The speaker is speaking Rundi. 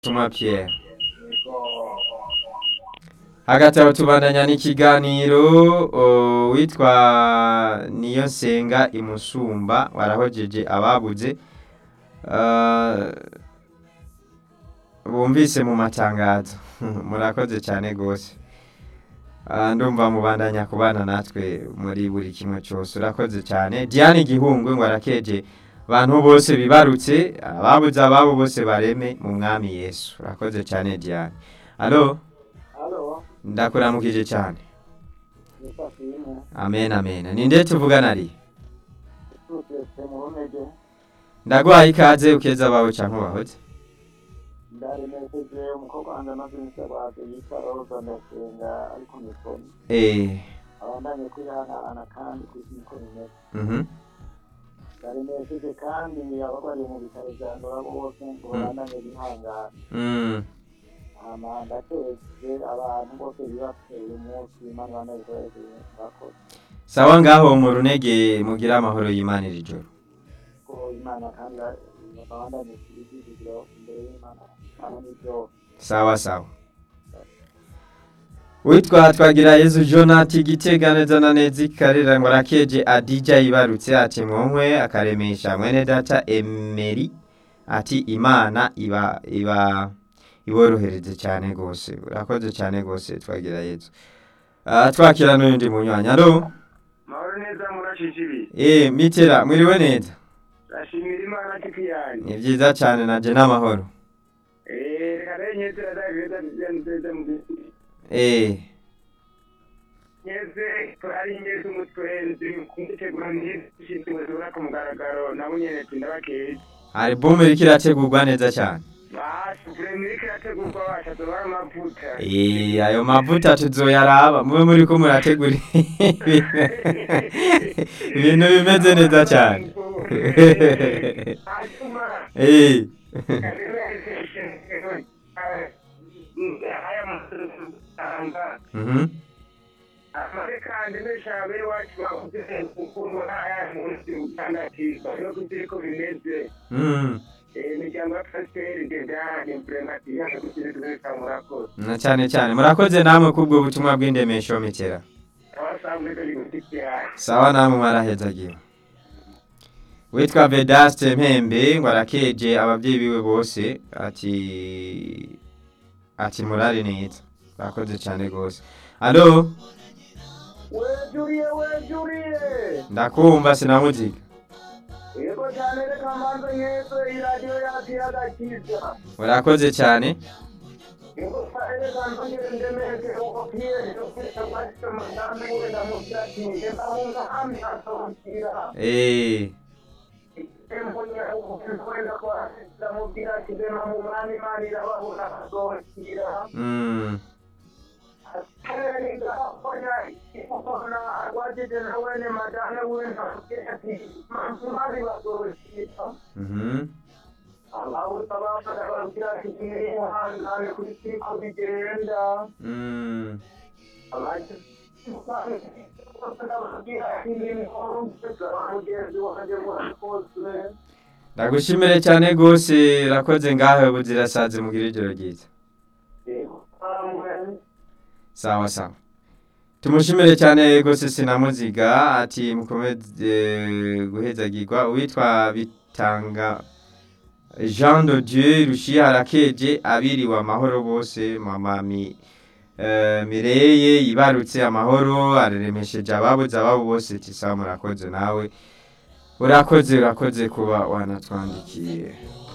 Tumwa Pierre agatabo tubandanya n'ikiganiro o, witwa niyo nsenga imusumba warahojeje ababuze Ah, bumvise mu matangazo murakoze cyane gose Ah, ndumva mubandanya kubana natwe muri buri kimwe cyose urakoze cyane Diane Gihungwe ngo arakeje abantu bose bibarutse ababuze ababo bose bareme mu mwami Yesu urakoze cyane Diane Allo Halo, ndakuramukije cyane ni Safina. amen amen ninde tuvugana ari Tutse mu ntege. ndaguhaye ikaze ukeza abawe canke ubahoze Ndaremekeje umukobwa wanjye amaze iminsi arwaje yitwa Roza ndasenga ariko mikoni. eh Abandanye kwihanahana kandi kuzi niko bimeze. mhm Ndaremekeje kandi abagwariye mu bitaro bya Ndora bose ngo babandanye bihangana. mm Hama ndatekereje abantu bose bibateye umunsi Imana banayikoresheje bakoze. sawa ngaho mu runege mugira amahoro y'Imana iri joro Ko Imana kandi babandanye kubigirira imbere y'Imana. Hano nibyo sawa sawa witwa twagira yezu jonati gitega neza na neza ikarera ngo arakeje adija yibarutse ati mwonkwe akaremesha mwene data emeri ati imana iba iba iborohereze cyane gose urakoze cyane gose twagira yezu Ah, twakira n'undi munywanyi alo mahoro neza murashishiri eh mitera mwiriwe neza ndashimira imana kiti yanjye ni byiza cyane naje n'amahoro Eh, reka rero nyezera davida nzeze mu eh nyeze ari nyeze umutwenzi kumutegura ntishinzwe zibura ku mugaragaro nabo nyene tindabakeye album iriko irategurwa neza cyane basi premike irategurwa bashatse bara amavuta Eh, ayo mavuta tuzoyaraba mube muri ko murategura ibintu bimeze neza cyane hanyuma Eh, aya masanga mhm. amarekandi n'ishabe iwacu bavuze ukuntu aya munsi utandatiza no kuko bimeze Mm. imiryango ya pasiteri dedani impurematiya no kuzirekureka murakoze na cyane cyane murakoze namwe kubwo butumwa bw'indemesho mitera abasanzwe turi gutiki yayo sawa namwe mwarahezagiwe witwa vedaste mpembe ngo arakeje ababyeyi biwe bose ati ati murari neza murakoze cyane rwose alo wejuriye wejuriye ndakumva sinamuziga yego cyane reka mbanze nk'ejo iradiyo yacu y'agakiza urakoze cyane yego cyane reka mbongere ndemeke uko piyeri ufite kwakira amagambo wenda mu byatsi ngenda wumva hamwe akawukira Eh, embonya ubuvuzi wenda kwakira mu byatsi bema mu mwami imana irababona akawukira mm, arwajije nawe ne madame wenda ati mari bagoroshyira mhm. Mm, ndagushimire cyane rwose urakoze ngaho buzirasaze mugira ijoro ryiza sawa sawa tumushimire cyane rwose sinamuziga ati mukomeze guhezagirwa uwitwa bitanga jean de dieu rushiye harakeje abiriwe amahoro bose mama mi eh, mireye yibarutse amahoro araremesheje ababuze ababo bose tisa murakoze nawe urakoze urakoze kuba wanatwandikiye